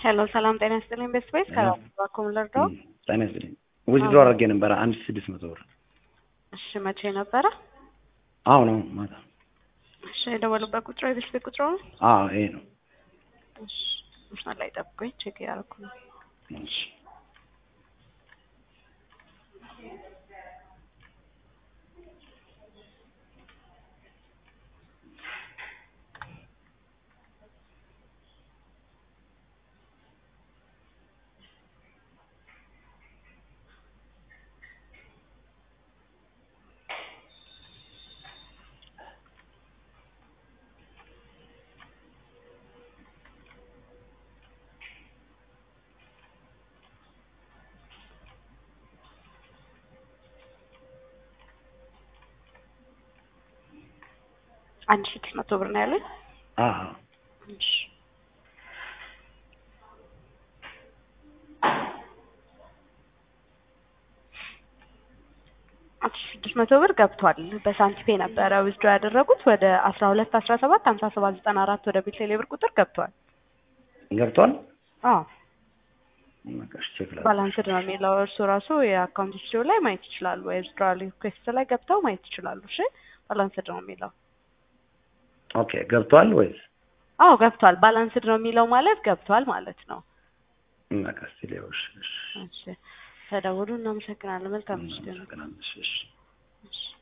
ሄሎ ሰላም ጤና ይስጥልኝ። ቤስት ቤስ ከራኩም ልርዳው። ጤና ይስጥልኝ። ዊዝድሮ አድርጌ ነበረ አንድ ሺህ ስድስት መቶ ብር። እሺ መቼ ነበረ? አሁን ነው ማታ። እሺ የደወሉበት ቁጥሩ የቤስት ቤት ቁጥሩ ነው? አዎ ይሄ ነው። እሺ መስመር ላይ ጠብቆኝ ቼክ እያደረኩ ነው። እሺ አንድ ሺህ ስድስት መቶ ብር ነው ያሉኝ። አዎ እሺ አንድ ሺህ ስድስት መቶ ብር ገብቷል። በሳንቲፔ ነበረ ዊዝድሮ ያደረጉት ወደ አስራ ሁለት አስራ ሰባት ሀምሳ ሰባት ዘጠና አራት ወደ ቤቴሌ ብር ቁጥር ገብቷል። ገብቷል። አዎ በቃ እሺ ቼክ ላድርግ። ባላንስድ ነው የሚለው እርሱ ራሱ የአካውንት ሂስትሪ ላይ ማየት ይችላሉ። የዊዝድሮዋል ሪኩዌስት ላይ ገብተው ማየት ይችላሉ። እሺ ባላንስድ ነው የሚለው ኦኬ ገብቷል ወይስ አዎ ገብቷል። ባላንስድ ነው የሚለው ማለት ገብቷል ማለት ነው። በቃ እስኪ ሌው እሺ እሺ እሺ ተደውሉ። እናመሰግናለን። መልካም ምሽት። እናመሰግናለን። እሺ እሺ እሺ